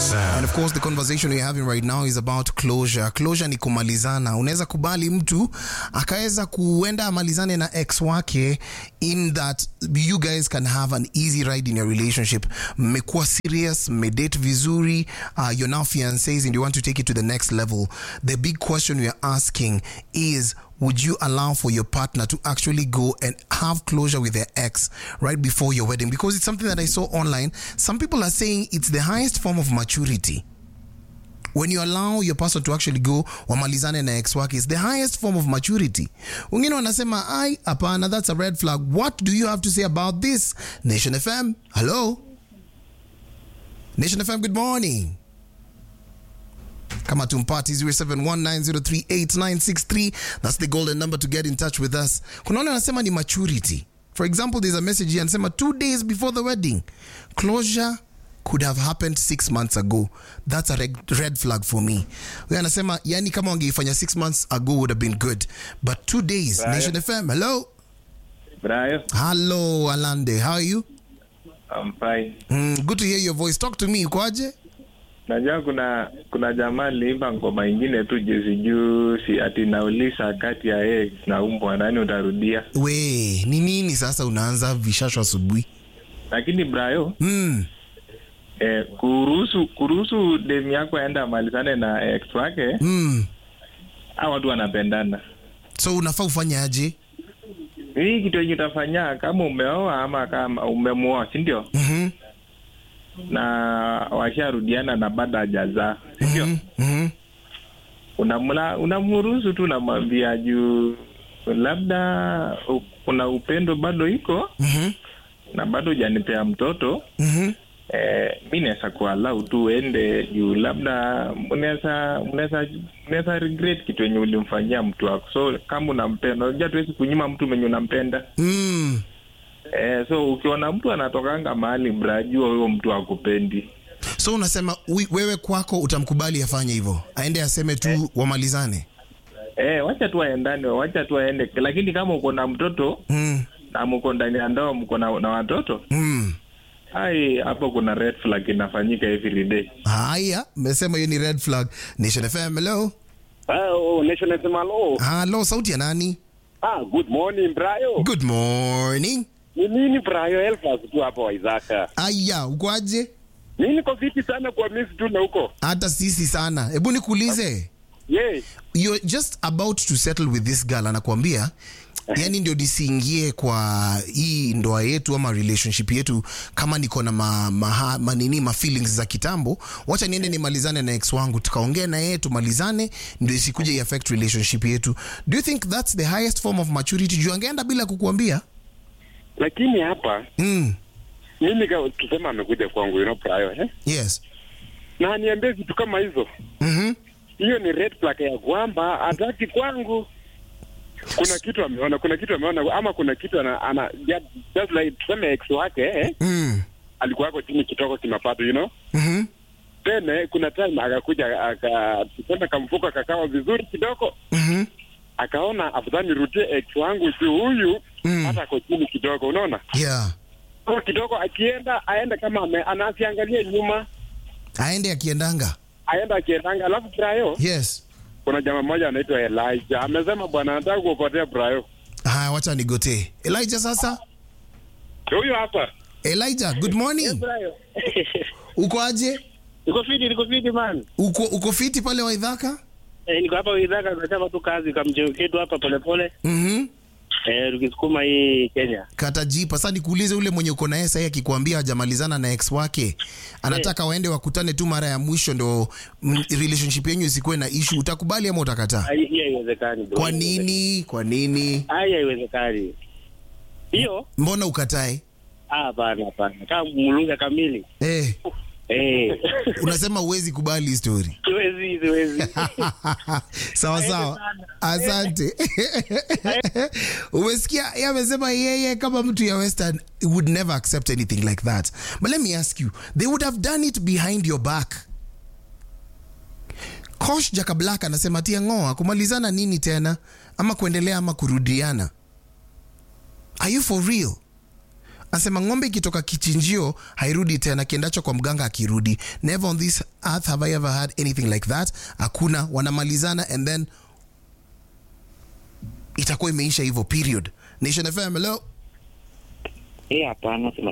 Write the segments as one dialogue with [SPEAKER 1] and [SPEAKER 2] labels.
[SPEAKER 1] And of course the conversation we're having right now is about closure. Closure ni kumalizana. Unaweza kubali mtu akaweza kuenda amalizane na ex wake in that you guys can have an easy ride in your relationship. Mmekuwa serious, mmedate vizuri, uh, you're now fiancés and you want to take it to the next level. The big question we are asking is would you allow for your partner to actually go and have closure with their ex right before your wedding? Because it's something that I saw online. Some people are saying it's the highest form of maturity. When you allow your person to actually go wamalizane na ex wake, it's the highest form of maturity. Wengine wanasema ai, hapana, that's a red flag. What do you have to say about this? Nation FM, hello? Nation FM, good morning. Kama tumpati 0719038963 that's the golden number to get in touch with us. Kuna wale wanasema ni maturity. For example, there's a message here anasema two days before the wedding. Closure could have happened six months ago. That's a red, red flag for me. Huyo anasema yani kama wangeifanya six months ago would have been good. But two days.
[SPEAKER 2] Brian.
[SPEAKER 1] Nation FM, hello?
[SPEAKER 2] Brian,
[SPEAKER 1] Hello, Alande. How are you?
[SPEAKER 2] I'm fine.
[SPEAKER 1] Mm, good to hear your voice. Talk to me. Ukoaje?
[SPEAKER 2] Najua kuna kuna jamaa aliimba ngoma ingine tu juzi juzi ati nauliza kati ya ex na umbwa nani utarudia,
[SPEAKER 1] We, ni nini sasa unaanza vishasho asubuhi?
[SPEAKER 2] lakini Brayo
[SPEAKER 1] Mm.
[SPEAKER 2] eh, kuruhusu kuruhusu demu yako aenda amalizane na ex wake,
[SPEAKER 1] Mm.
[SPEAKER 2] hao watu wanapendana.
[SPEAKER 1] So unafaa ufanye aje?
[SPEAKER 2] Hii kitu yenye utafanya kama umeoa ama kama umemuoa, si ndio?
[SPEAKER 1] Mhm.
[SPEAKER 2] Na washarudiana na bado hajazaa, si ndio?
[SPEAKER 1] Mhm. Mhm.
[SPEAKER 2] unamla unamruhusu tu unamwambia juu labda u- kuna upendo bado iko
[SPEAKER 1] Mhm.
[SPEAKER 2] na bado hujanipea mtoto
[SPEAKER 1] Mhm.
[SPEAKER 2] eh, mi naweza kualau tu uende juu labda mnaweza mnaweza mnaweza regret kitu yenye ulimfanyia mtu wako so kama unampenda unajua tuwezi kunyima mtu mwenye unampenda
[SPEAKER 1] Mm.
[SPEAKER 2] eh, so ukiona mtu anatokanga mahali mrajua huyo mtu akupendi
[SPEAKER 1] So unasema wi- wewe kwako utamkubali afanye hivyo, aende aseme tu wamalizane.
[SPEAKER 2] eh, wacha tu aendane wacha tu aende lakini kama uko na mtoto
[SPEAKER 1] Mm.
[SPEAKER 2] na mko ndani ya ndoa mko na, na watoto
[SPEAKER 1] Mm.
[SPEAKER 2] hai hapo kuna red flag inafanyika every day
[SPEAKER 1] Haya, mmesema hiyo ni red flag. Nation FM, hello.
[SPEAKER 3] Oh, Nation FM, hello.
[SPEAKER 1] Hello, sauti ya nani?
[SPEAKER 3] Ah, good morning, Brayo.
[SPEAKER 1] Good morning.
[SPEAKER 3] Ni nini Brayo Elfas tu hapa Waizaka.
[SPEAKER 1] Aya, ukoaje?
[SPEAKER 3] Mimi niko fiti sana kwa miss tu na huko.
[SPEAKER 1] Hata sisi sana. Hebu nikuulize.
[SPEAKER 3] Yes.
[SPEAKER 1] You're just about to settle with this girl anakuambia yani ndio nisiingie kwa hii ndoa yetu ama relationship yetu kama niko na ma, ma, manini ma feelings za kitambo wacha niende nimalizane na ex wangu tukaongea na yeye tumalizane ndio isikuje iaffect relationship yetu do you think that's the highest form of maturity juu angeenda bila kukuambia
[SPEAKER 3] Lakini hapa
[SPEAKER 1] mm.
[SPEAKER 3] mimi ka- tuseme amekuja kwangu, you know Brayo, eh?
[SPEAKER 1] yes
[SPEAKER 3] Na aniambie vitu kama hizo.
[SPEAKER 1] mm-hmm.
[SPEAKER 3] Hiyo ni red flag ya kwamba hataki kwangu. Kuna kitu ameona, kuna kitu ameona ama kuna kitu ana, ana just, just like tuseme ex wake eh?
[SPEAKER 1] mm.
[SPEAKER 3] Alikuwa ako chini kitoko kimapato, you know?
[SPEAKER 1] mm-hmm.
[SPEAKER 3] Then eh, kuna time akakuja aka tuseme kamfuko kakawa vizuri kidogo
[SPEAKER 1] mm-hmm.
[SPEAKER 3] akaona afadhali nirudie ex wangu juu huyu
[SPEAKER 1] Mm.
[SPEAKER 3] hata ako chini kidogo, unaona
[SPEAKER 1] yeah
[SPEAKER 3] kwa kidogo, akienda aende kama ame, anasiangalia nyuma,
[SPEAKER 1] aende akiendanga
[SPEAKER 3] aenda akiendanga. Alafu Brayo,
[SPEAKER 1] yes
[SPEAKER 3] kuna jamaa mmoja anaitwa Elijah amesema bwana, nataka kuokotea Brayo.
[SPEAKER 1] haya wacha nigotee elijah sasa
[SPEAKER 3] Huyu hapa
[SPEAKER 1] elijah good morning
[SPEAKER 3] Brayo.
[SPEAKER 1] uko aje
[SPEAKER 4] Niko fiti, niko fiti man.
[SPEAKER 1] uko, uko fiti pale waidhaka
[SPEAKER 4] Eh, niko hapa Widhaka tunachapa tu kazi kamjeo ketu hapa polepole.
[SPEAKER 1] mm-hmm.
[SPEAKER 4] Eh, tukisukuma hii Kenya.
[SPEAKER 1] kata jipa sasa nikuulize ule mwenye uko naye sahii akikwambia hajamalizana na ex wake anataka waende wakutane tu mara ya mwisho ndo mm, relationship yenyu isikuwe na issue utakubali ama utakataa
[SPEAKER 4] Hai- Hii haiwezekani bro.
[SPEAKER 1] kwa nini kwa nini
[SPEAKER 4] Hai haiwezekani. Hiyo?
[SPEAKER 1] mbona ukatae
[SPEAKER 4] Ah, hapana hapana. Kama mlunga kamili.
[SPEAKER 1] eh,
[SPEAKER 4] Eh.
[SPEAKER 1] unasema uwezi kubali hii story
[SPEAKER 4] Siwezi, siwezi.
[SPEAKER 1] sawa sawa asante umesikia yeye amesema yeye kama mtu ya western would never accept anything like that but let me ask you they would have done it behind your back kosh jakablak anasema tia ngoa kumalizana nini tena ama kuendelea ama kurudiana are you for real Anasema ng'ombe ikitoka kichinjio hairudi tena, kiendacho kwa mganga akirudi. Never on this earth have I ever had anything like that. Hakuna, wanamalizana and then itakuwa imeisha hivyo, period. Nation FM, hello.
[SPEAKER 4] Eh, hapana, sema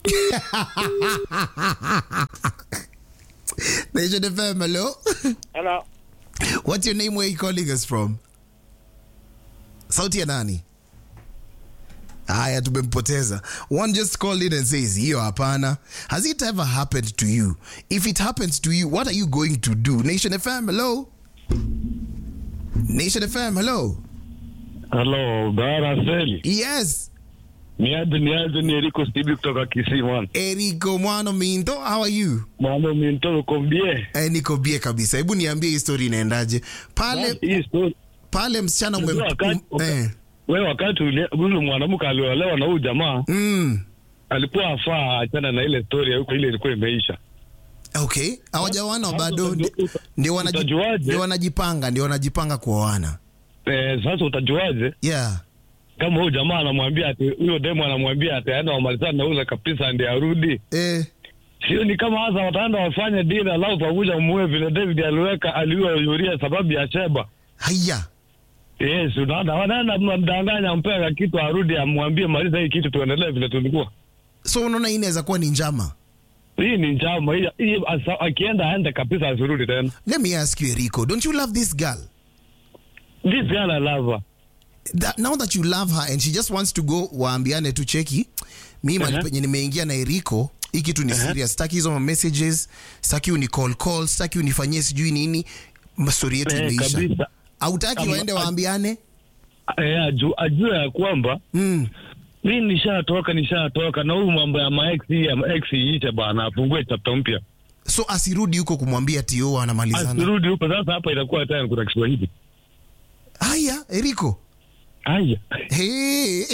[SPEAKER 1] Nation FM, hello.
[SPEAKER 4] Hello.
[SPEAKER 1] What's your name? Where you calling us from? Sauti ya nani? Haya, tumempoteza. One just called in and says, hiyo hapana. Has it ever happened to you? If it happens to you, what are you going to do? Nation FM, hello? Nation FM, hello?
[SPEAKER 5] Halo, Bara Seli.
[SPEAKER 1] Yes.
[SPEAKER 5] Niaje niaje ni Eriko Stibi kutoka Kisii man.
[SPEAKER 1] Eriko Mwano Minto, how are you?
[SPEAKER 5] Mwana minto kombie.
[SPEAKER 1] Eh, niko bie kabisa. Hebu niambie hii story inaendaje. Pale
[SPEAKER 5] Hii story.
[SPEAKER 1] pale msichana ume,
[SPEAKER 5] Unajua wakati-
[SPEAKER 1] um, eh,
[SPEAKER 5] Wewe wakati ule ule mwanamke aliolewa na huyu jamaa
[SPEAKER 1] mm,
[SPEAKER 5] alikuwa afaa achana na ile story ya huko ile ilikuwa imeisha.
[SPEAKER 1] okay. Hawajaoana
[SPEAKER 5] Sasa
[SPEAKER 1] bado
[SPEAKER 5] utajua-
[SPEAKER 1] ndi-
[SPEAKER 5] uta-
[SPEAKER 1] ndio wanaji-
[SPEAKER 5] utajuaje?
[SPEAKER 1] ndio wanajipanga ndio wanajipanga kuoana.
[SPEAKER 5] Eh, sasa utajuaje
[SPEAKER 1] Yeah.
[SPEAKER 5] kama huyu jamaa anamwambia ati huyo demo anamwambia ati aenda wamalizana na ule kabisa ndiye arudi.
[SPEAKER 1] Eh,
[SPEAKER 5] Sio ni kama hasa wataenda wafanye deal alafu pamoja muue vile David aliweka aliua Yuria sababu ya Sheba.
[SPEAKER 1] haya.
[SPEAKER 5] Yes, unaona wanaenda mnamdanganya mpeka kitu arudi amwambie maliza hii kitu tuendelee vile tulikuwa.
[SPEAKER 1] So unaona hii inaweza kuwa ni njama.
[SPEAKER 5] Hii ni njama hii, hii asa- akienda aende kabisa asirudi tena.
[SPEAKER 1] Let me ask you Eriko, don't you love this girl?
[SPEAKER 5] This girl I love her.
[SPEAKER 1] That, now that you love her and she just wants to go waambiane tu cheki. Mimi mali
[SPEAKER 5] Uh-huh.
[SPEAKER 1] penye nimeingia na Eriko, hii kitu ni serious. Sitaki hizo messages, sitaki uni call call, sitaki unifanyie sijui nini. Story yetu
[SPEAKER 5] Eh,
[SPEAKER 1] imeisha.
[SPEAKER 5] kabisa.
[SPEAKER 1] Hautaki
[SPEAKER 5] Ama-
[SPEAKER 1] waende waambiane?
[SPEAKER 5] Eh, aju, ajue ya kwamba
[SPEAKER 1] Mm.
[SPEAKER 5] mi nishatoka nishatoka na huyu mambo ya maex hii ya maex iishe bana, afungue chapter mpya.
[SPEAKER 1] So asirudi huko kumwambia tio anamalizana.
[SPEAKER 5] Asirudi huko sasa, hapa itakuwa tena kuna Kiswahili.
[SPEAKER 1] Haya, Eriko.
[SPEAKER 5] Haya.
[SPEAKER 1] Hey.